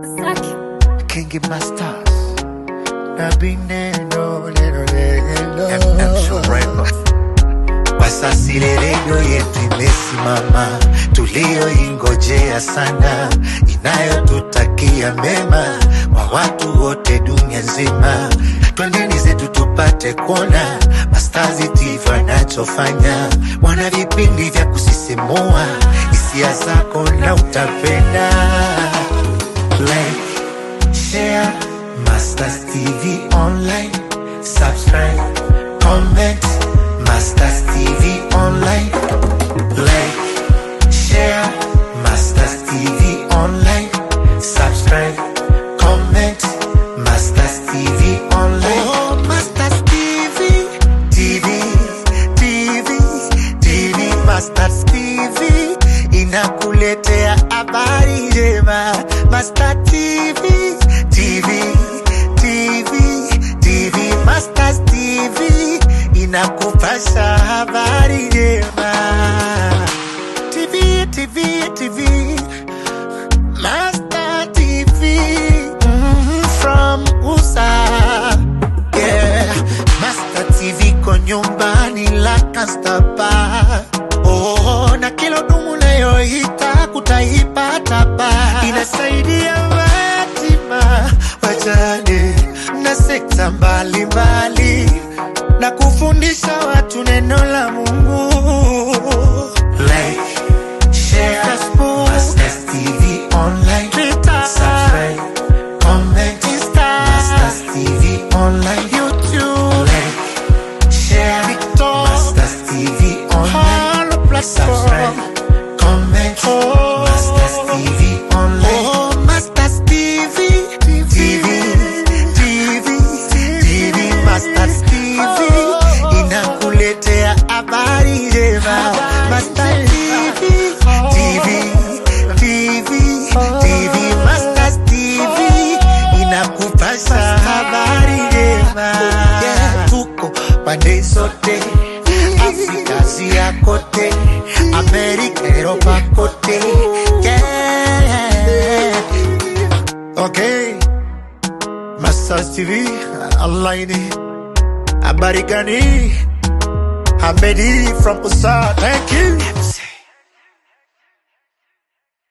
Kingi Masters Nabi neno neno neno MM Survivor Kwa sasa ile redio yetu imesimama, tulioingojea sana, inayotutakia mema kwa watu wote dunia nzima. Twendeni zetu tupate kuona Mastazi TV wanachofanya, wana vipindi vya kusisimua, hisia zako na utapenda like share Masters TV online subscribe comment Masters TV online like share Masters TV online subscribe comment Masters TV online oh Masters TV TV TV TV Masters TV inakuletea habari njema Master TV TV TV TV Masters TV inakupasha habari njema TV TV TV Master TV mm, from USA yeah. Master TV ko nyumbani la kastapa oh, na kila dumu nayohita kutaipata pa inasaidia matima wajane na sekta mbalimbali na kufundisha watu neno la Mungu like share Facebook, Masters TV online, Twitter, subscribe, comment, Insta, Masters TV online, YouTube, like, share, TikTok, Masters TV online, all platform, subscribe, comment, oh, Masters TV online, oh, Masters TV, TV, TV, TV, Masters TV, inakuletea habari njema, Masters TV, TV, TV, TV, Masters TV, inakupasha habari njema. Yeah, tuko pande zote, Afrika Asia kote, Amerika, Europa kote. Yeah. Okay. Masters TV online. Habari gani? Hamedi from USA. Thank you.